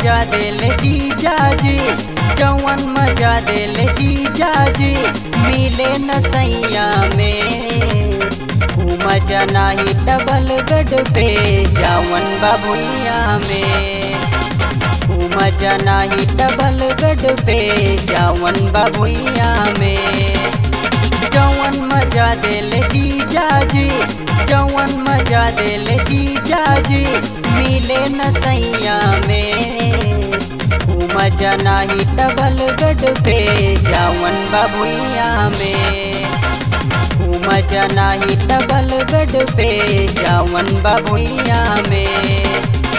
देले जीजाजी जवन मजा देले जीजाजी मिले न सैया में ऊ मजा नाही डबल बेड पे जवन बाबुइया में ऊ मजा नाही डबल बेड पे जवन बाबुइया में जवन मजा देले जीजाजी जवन मजा देले जीजाजी मिले न सैया में ऊ मजा नाही डबल बेड पे जवन बाबुइया में ऊ मजा नाही डबल बेड पे जवन बाबुइया में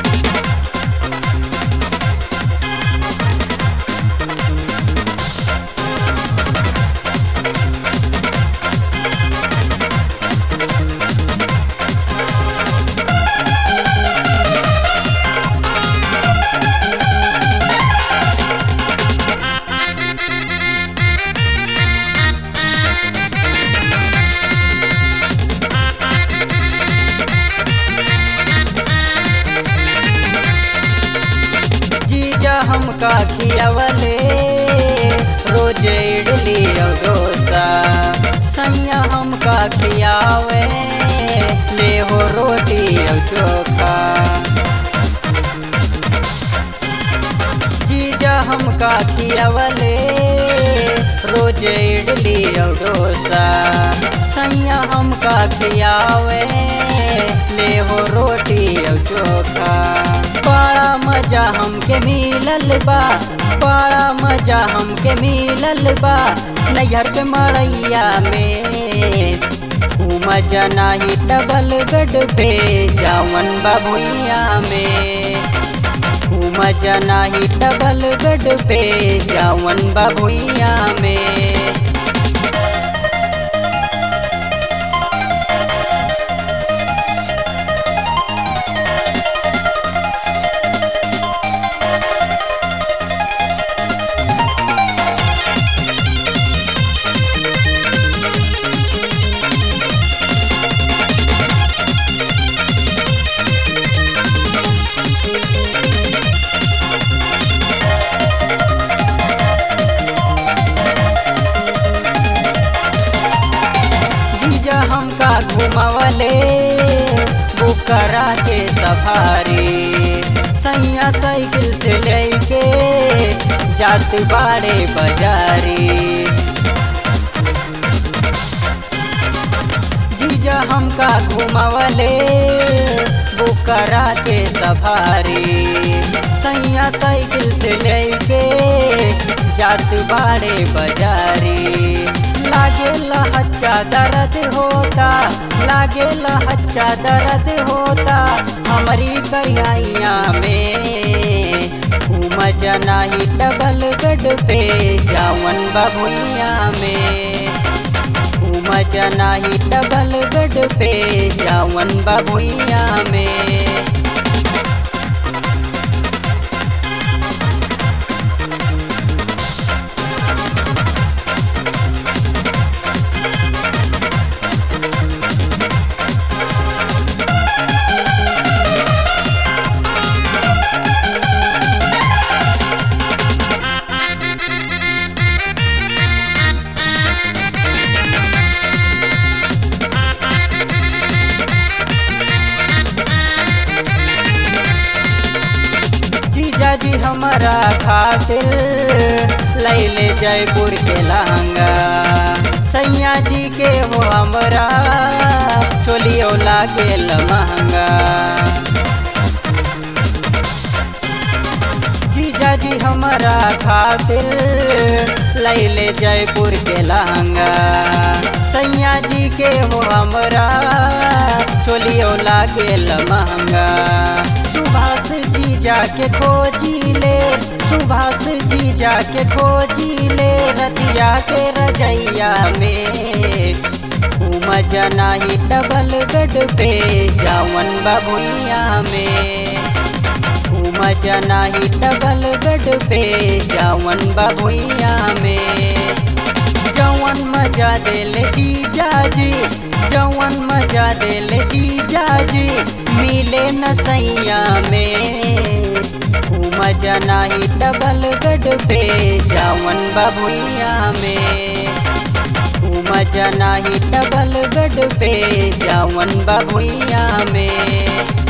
जीजा हमका खियावले रोज इडली और डोसा सैया हमका खियावे ले हो रोटी और चोखा जीजा हमका खियावले रोज इडली और डोसा सैया हमका खियावे ले हो रोटी और चोखा बड़ा मजा हमके मिलल बा बड़ा मजा हमके मिलल बा नैहर के मड़ैया में ऊ मजा नाही डबल बेड पे जावन बाबुइया में ऊ मजा नाही डबल बेड पे जावन बाबुइया में जीजा हमका घुमावले बुकरा के सफारी सैया साइकिल से लेके जात बाड़े बाजारी जीजा हमका घुमावले बुकरा के सफारी सैया साइकिल से लेके जात बाड़े बाजारी लागे लहच्चा दर्द होता लागे लहच्चा दर्द होता हमारी करियाइया में ऊ मजा नाही डबल बेड पे जावन बाबुइया में ऊ मजा नाही डबल बेड पे जावन बाबुइया में जीजा जी हमारा खातिर लैले जयपुर के लहंगा सैया जी के हो हमरा चोलियो लागे महंगा जीजा जी हमारा खातिर लैले जयपुर के लहंगा सैया जी के हो हमरा चोलियो लागे महंगा सुभाष जी जाके खोजी ले सुभाष जी जाके खोजी ले रतिया के रजैया में ऊ मजा नाही डबल बेड पे जावन बाबुइया में ऊ मजा नाही डबल बेड पे जावन बाबुइया में जवन मजा देले जीजाजी जवन मजा देले जीजाजी मिले न सैया में ऊ मजा नाही डबल गड पे जावन बबुइया में ऊ मजा नाही डबल गड पे जावन बबुइया में